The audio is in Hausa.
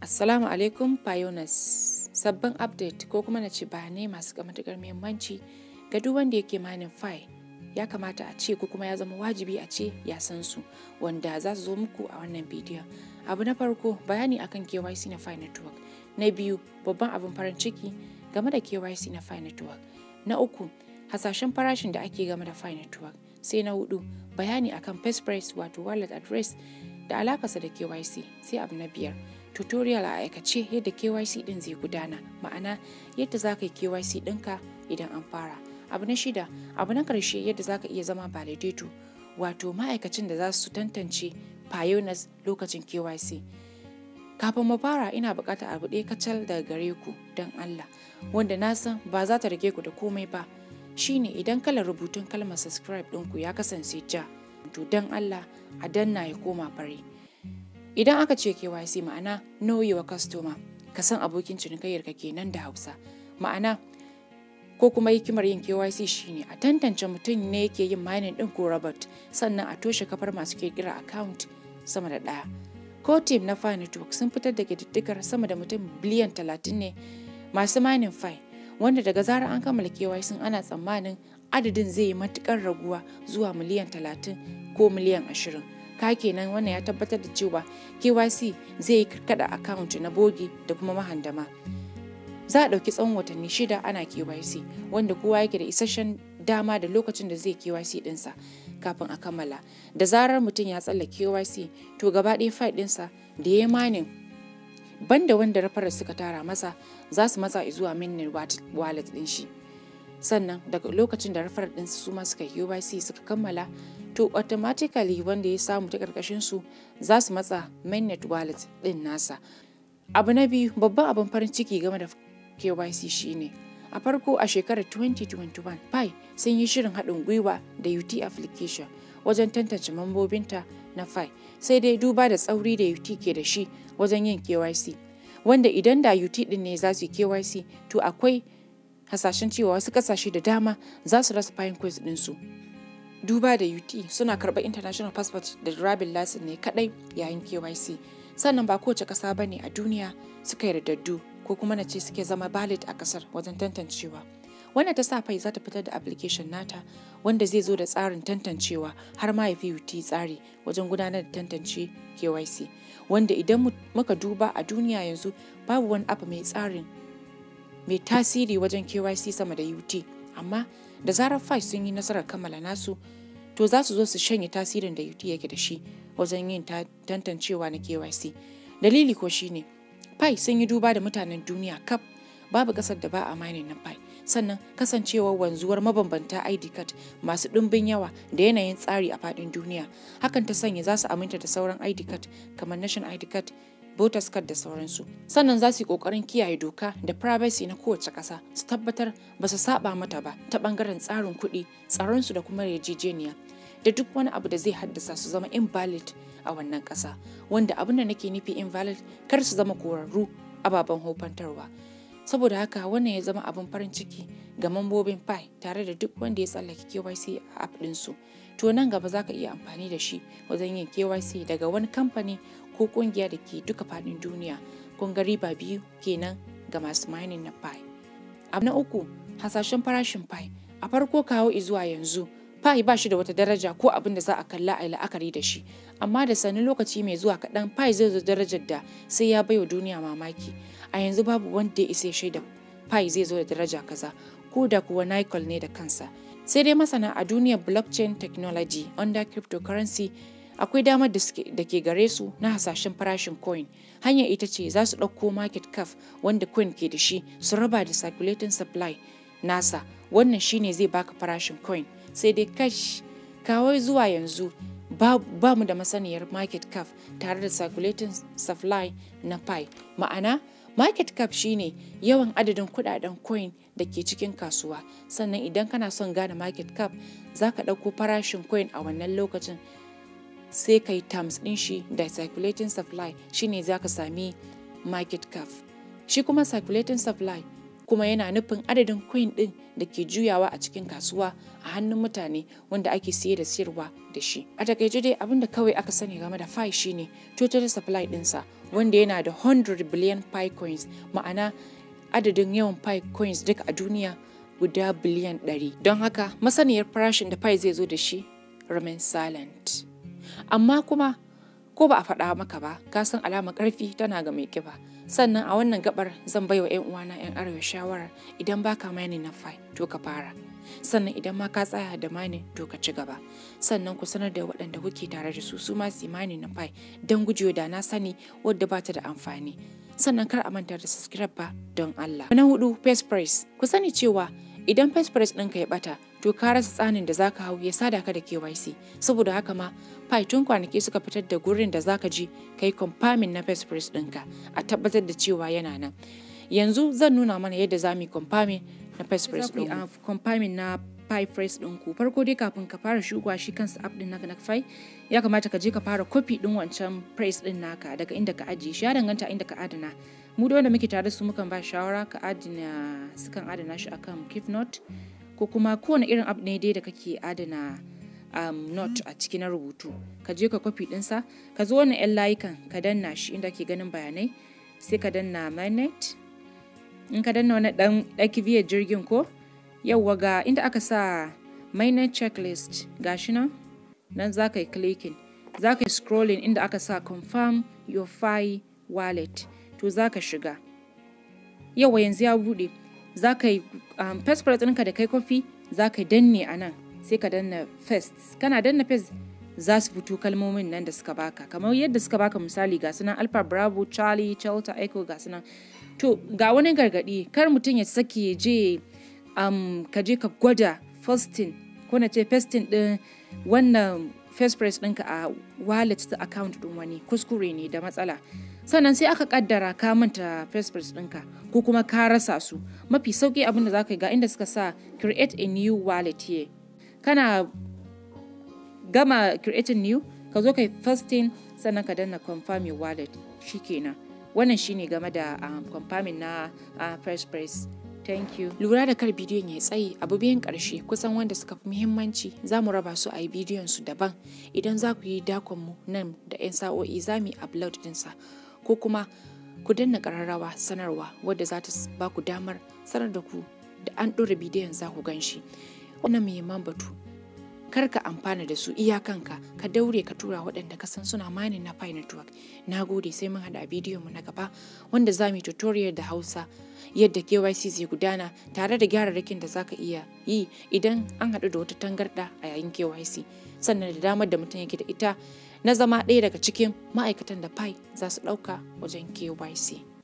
Assalamu alaikum Pioneers. Sabbin update ko kuma na ce bayanai masu matuƙar muhimmanci ga duk wanda yake manin file ya kamata a ce ko kuma ya zama wajibi a ce ya san su wanda za su zo muku a wannan bidiyon. Abu na farko bayani akan KYC na File Network. Na biyu babban abin farin ciki game da KYC na File Network. Na uku hasashen farashin da ake game da File Network. Sai na hudu bayani akan Passphrase wato wallet address da alakarsa da KYC. Sai abu na biyar tutorial a aikace yadda KYC din zai gudana ma'ana yadda za ka yi KYC ɗinka idan an fara. Abu na shida abu na ƙarshe yadda za ka iya zama validator wato ma'aikacin da za su tantance pioneers lokacin KYC. Kafin mu fara ina buƙatar abu ɗaya kacal daga gare ku don Allah wanda na san ba za ta rage ku da komai ba shine idan kalar rubutun kalmar subscribe ɗinku ya kasance ja to don Allah a danna ya koma fare. Idan aka ce KYC ma'ana know your customer ka san abokin cinikayyar ka kenan da Hausa ma'ana ko kuma hikimar yin KYC shine a tantance mutum ne yake yin mining din ko robot sannan a toshe kafar masu kirkira account sama da ɗaya. Ko team na Fine Network sun fitar da ƙididdigar sama da mutum biliyan talatin ne masu mining file wanda daga zarar an kammala KYC ana tsammanin adadin zai yi matukar raguwa zuwa miliyan talatin ko miliyan ashirin. ka kenan wannan ya tabbatar da cewa KYC zai yi karkada account na bogi da kuma mahandama. Za a ɗauki tsawon watanni shida ana KYC wanda kowa yake da isasshen dama da lokacin da zai KYC ɗinsa kafin a kammala. Da zarar mutum ya tsalla KYC to gaba ɗaya file ɗinsa da ya manin banda wanda rafarar suka tara masa za su matsa zuwa minnin wallet ɗin shi. Sannan daga lokacin da rafarar ɗinsu su ma suka KYC suka kammala to automatically wanda ya samu ta karkashin su za su matsa mainnet wallet din nasa abu na biyu babban abin farin ciki game da KYC shine a farko a shekarar 2021 pi sun yi shirin haɗin gwiwa da UT application wajen tantance mambobinta na pi sai dai duba da tsauri da UT ke da shi wajen yin KYC wanda idan da UT din ne za su yi KYC to akwai hasashen cewa wasu kasashe da dama za su rasa fine quiz ɗinsu duba da UT suna karɓar international passport da driving license ne kadai yayin KYC sannan ba kowace ƙasa ba ne a duniya suka yardaddu ko kuma na ce suke zama valid a ƙasar wajen tantancewa wannan ta sa fai za ta fitar da application nata wanda zai zo da tsarin tantancewa har ma ya fi UT tsari wajen gudanar da tantance KYC wanda idan muka duba a duniya yanzu babu wani app mai tsarin mai tasiri wajen KYC sama da UT amma da zarar fai sun yi nasarar kammala nasu to za su zo su shanye tasirin da UT yake da shi wajen yin tantancewa na KYC. Dalili ko shine Pi sun yi duba da mutanen duniya kaf babu kasar da ba a mining na Pi sannan kasancewar wanzuwar mabambanta ID card masu ɗumbin yawa da yanayin tsari a faɗin duniya hakan ta sanya za su aminta da sauran ID card kamar National ID card voters card da sauransu sannan za su yi kokarin kiyaye doka da privacy na kowace ƙasa su tabbatar ba su saba mata ba ta bangaren tsarin kuɗi tsaronsu da kuma yarjejeniya da duk wani abu da zai haddasa su zama invalid a wannan ƙasa wanda abin da nake nufi invalid kar su zama korarru ababen hofantarwa saboda haka wannan ya zama abin farin ciki ga mambobin pi tare da duk wanda ya tsallake KYC a app ɗinsu to nan gaba za ka iya amfani da shi wajen yin KYC daga wani kamfani ko kungiya da ke duka faɗin duniya kun ga riba biyu kenan ga masu mining na pi abu na uku hasashen farashin pi a farko kawo zuwa yanzu pi ba shi da wata daraja ko abin da za a kalla a la'akari da shi amma da sanin lokaci mai zuwa kaɗan pi zai zo darajar da sai ya baiwa duniya mamaki a yanzu babu wanda ya isa shaida pi zai zo da daraja kaza ko da kuwa nickel ne da kansa sai dai masana a duniyar blockchain technology under cryptocurrency akwai damar da ke gare su na hasashen farashin coin hanyar ita ce za su ɗauko market cap wanda coin ke da shi su raba da circulating supply nasa wannan shine zai baka farashin coin sai dai kash kawai zuwa yanzu ba mu da masaniyar market cap tare da circulating supply na pi ma'ana market cap shine yawan adadin kudaden coin da ke cikin kasuwa sannan idan kana son gane market cap za ka ɗauko farashin coin a wannan lokacin sai ka yi terms ɗin shi da circulating supply shine za ka sami market cap shi kuma circulating supply kuma yana nufin adadin coin ɗin da ke juyawa a cikin kasuwa a hannun mutane wanda ake siye da siyarwa da shi. A takaice dai abin da kawai aka sani game da Pi shine total supply ɗinsa wanda yana da 100 billion Pi coins ma'ana adadin yawan Pi coins duka a duniya guda biliyan 100. Don haka masaniyar farashin da Pi zai zo da shi remain silent. Amma kuma ko ba a faɗa maka ba ka san alamar ƙarfi tana ga mai ƙiba sannan a wannan gabar zan baiwa 'yan uwana 'yan arewa shawara idan baka mani na fai to ka fara sannan idan ma ka tsaya da mani to ka ci gaba sannan ku sanar da waɗanda kuke tare da su su ma su mani na fai don gujewa da na sani wadda ba ta da amfani sannan kar a manta da subscribe ba don Allah. Na hudu face price ku sani cewa idan face price ɗinka ya bata to ka rasa tsanin da zaka hau ya sada ka da KYC saboda haka ma Pi tun kwanaki suka fitar da gurin da zaka ji kai confirming na face price ɗinka a tabbatar da cewa yana nan yanzu zan nuna mana yadda za mu yi confirming na face price ɗin confirming na Pi price ɗinku farko dai kafin ka fara shigowa shi kansa app ɗin naka na Pi ya kamata ka je ka fara copy ɗin wancan price ɗin naka daga inda ka ajiye shi ya danganta inda ka adana mu da wanda muke tare su mukan ba shawara ka adana sukan adana shi akan keep note ko kuma kowane irin app ne dai da kake adana um, note a ciki na rubutu ka je ka kwafi ɗinsa ka zo wannan 'yan layukan ka danna shi inda ke ganin bayanai sai ka danna magnet in ka danna wani ɗan ɗaki biyar jirgin ko yauwa ga inda aka sa mainnet checklist gashi nan nan za ka yi clicking za ka yi scrolling inda aka sa confirm your fi wallet to za ka shiga yawa yanzu ya buɗe za ka yi um, first price ɗinka da kai kofi za ka danne a nan sai ka danna first kana danna first za su fito kalmomin nan da suka baka kamar yadda suka baka misali ga sunan alpha bravo charlie delta echo ga sunan to ga wani gargadi kar mutum ya sake je um, ka je ka gwada fasting ko na ce fasting din wannan first price ɗinka a wallet ta account ɗin wani kuskure ne da matsala sannan sai aka kaddara ka manta first price ɗinka ko kuma ka rasa su mafi sauki abin da za ka yi ga inda suka sa create a new wallet here kana gama creating new ka zo kai fasting sannan ka danna confirm your wallet shikenan wannan shine game da um, confirming na uh, first price Thank you. Lura da kar bidiyon ya tsayi abu biyan ƙarshe kusan wanda suka fi muhimmanci za mu raba su a yi bidiyon su daban idan za ku yi dakon mu nan da 'yan sa'o'i za mu yi upload ɗinsa ko kuma ku danna ƙararrawa sanarwa wadda za ta ba ku damar sanar da ku da an ɗora bidiyon za ku gan shi. Wannan muhimman batu kar ka amfana da su iyakanka ka daure ka tura waɗanda ka san suna mining na Pi Network. Na gode sai mun haɗa bidiyon mu na gaba wanda za mu yi tutorial da Hausa yadda KYC zai gudana tare da gyararrakin da za ka iya yi idan an haɗu da wata tangarɗa a yayin KYC sannan da damar da mutum yake da ita na zama ɗaya daga cikin ma'aikatan da Pi za su ɗauka wajen KYC.